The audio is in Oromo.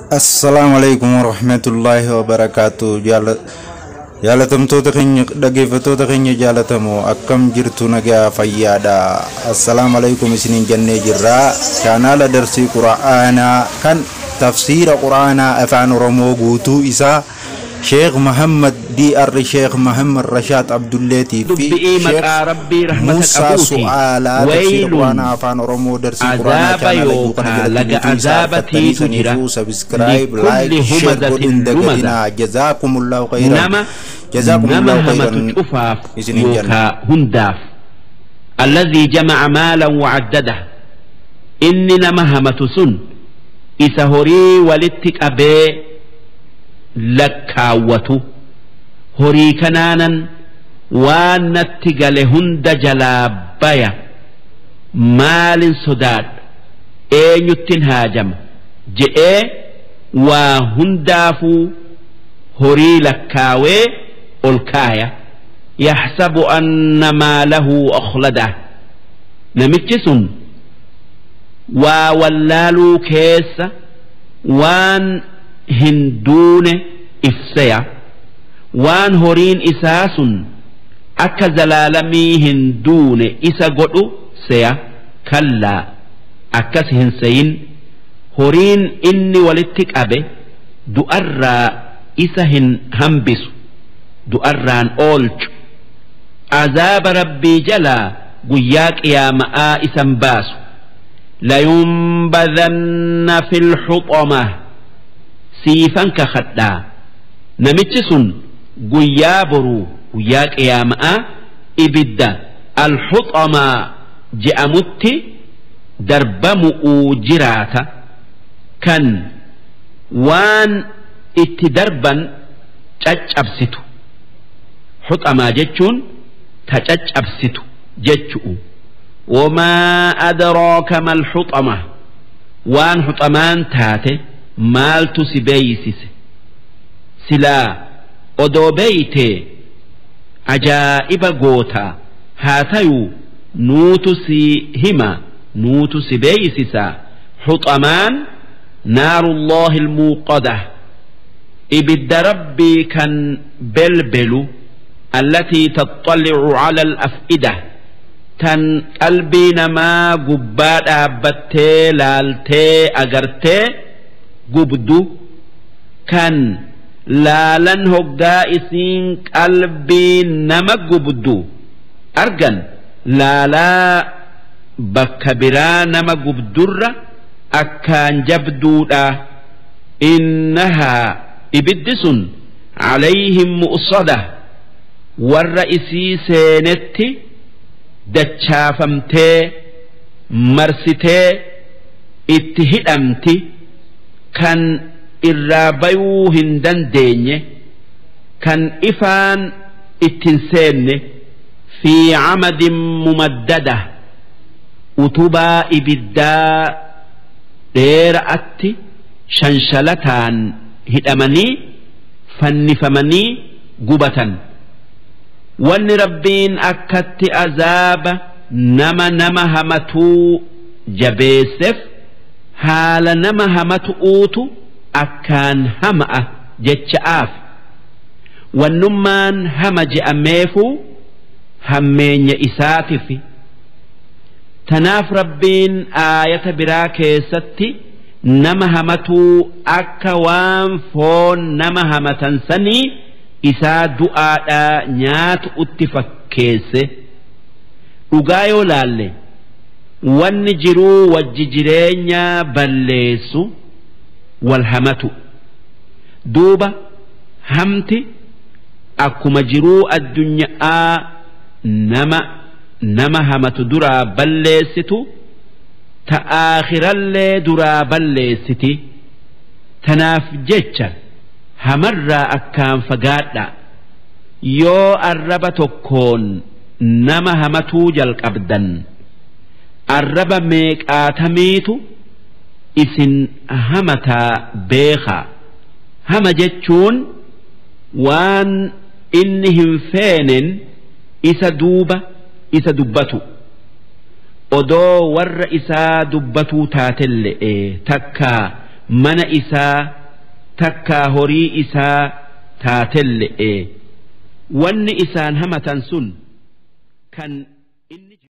Assalaamu alaikum warahmatullaahi wabarakaatu jaalatamtoota keenya dhaggeeffattoota keenya jaalatamoo akkam jirtu nagaa fayyaadha assalaamu alaikum isiniin jennee jirraa chaanaala darsii qura'aanaa kan tafsiira qura'aanaa afaan oromoo guutuu isaa sheekh muhammad dr sheekh muhammad rashaad abdulleetii fi dubbi'ii maqaa rabbii rahmata musaa qabuuti su'aalaa tafsiira waylun qura'aanaa afaan oromoo darsii qura'aanaa azaaba chaanaala yookaan yookaa jalatti laga bituu isaa azaabatiitu argattanii jira saniifuu sabskraayib likulli laayik sheer humazatin godhuun lumaza dagatinaa jazaakumullahu khayran nama jazaakumullahu nama hamatu khayran cufaaf isiniin jenna yookaa hundaaf alladhii jamaca maalan wacaddada inni nama hamatu sun isa horii walitti qabee lakkaawwatu horii kanaanan waan natti gale hunda jalaa baya maalin sodaadha eenyuttin haajama je'ee waa hundaafuu horii lakkaawee ol kaaya yaxsabu anna maalahu akhlada namichi sun waa wallaaluu keessa waan hin duune ifseya waan horiin isaa sun akka zalaalamii hin duune isa godhu seya kallaa akkas hin seyin horiin inni walitti qabe du'arraa isa hin hambisu du'arraan oolchu azaaba rabbii jalaa guyyaa qiyaama'aa isan baasu layunbadanna fil xuxama siifan kakadhaa namichi sun guyyaa boruu guyyaa qiyaama'aa ibidda alxuxamaa je'amutti darbamu'uu jiraata kan waan itti darban caccabsitu xuxamaa jechuun ta caccabsitu jechu'u wamaa adraaka mal xuxama waan xuxamaan taate maaltu si beeysise silaa odoo beeytee ajaa'iba gootaa haa tayuu nuutu si hima nuutu si beeysisaa xuxamaan naarullaahi ilmuuqada ibidda rabbii kan belbelu allatii taxxallicu cala alaf'ida tan qalbii namaa gubbaa dhaabbattee laaltee agartee gubdu kan laalan hoggaa isiin qalbii nama gubdu argan laalaa bakka biraa nama gubdurra akkaan jabduudha innahaa ibiddi sun calayhim mu'sada warra isii seenetti dachaafamtee marsitee itti hidhamti kan irraa bayuu hin dandeenye kan ifaan ittin seenne fi camadin mumaddada utubaa ibiddaa dheera'atti shanshalataan hidhamanii fannifamanii gubatan wanni rabbiin akkatti azaaba nama nama hamatuu jabeesseef haala nama hamatu'uutu akkaan hama'a jecha'aaf wannummaan hama je'ameefuu hammeenya isaatifi tanaaf rabbiin aayata biraa keessatti nama hamatuu akka waan foon nama hamatan sanii isaa du'aadhaa nyaatu utti fakkeesse dhugaa yoo laalle wanni jiruu wajji jireenya balleessu wal hamatu duuba hamti akkuma jiruu addunyaa nama nama hamatu duraa balleessitu ta aakhirallee duraa balleessiti tanaaf jecha hamarraa akkaan fagaadha yoo arraba tokkoon nama hamatuu jalqabdan arraba meeqaatamiitu isin hamataa beekaa hama jechuun waan inni hin feenen isa duuba isa dubbatu odoo warra isaa dubbatuu taatelle'e takka mana isaa takkaa horii isaa taatelle'e wanni isaan hamatan sun kan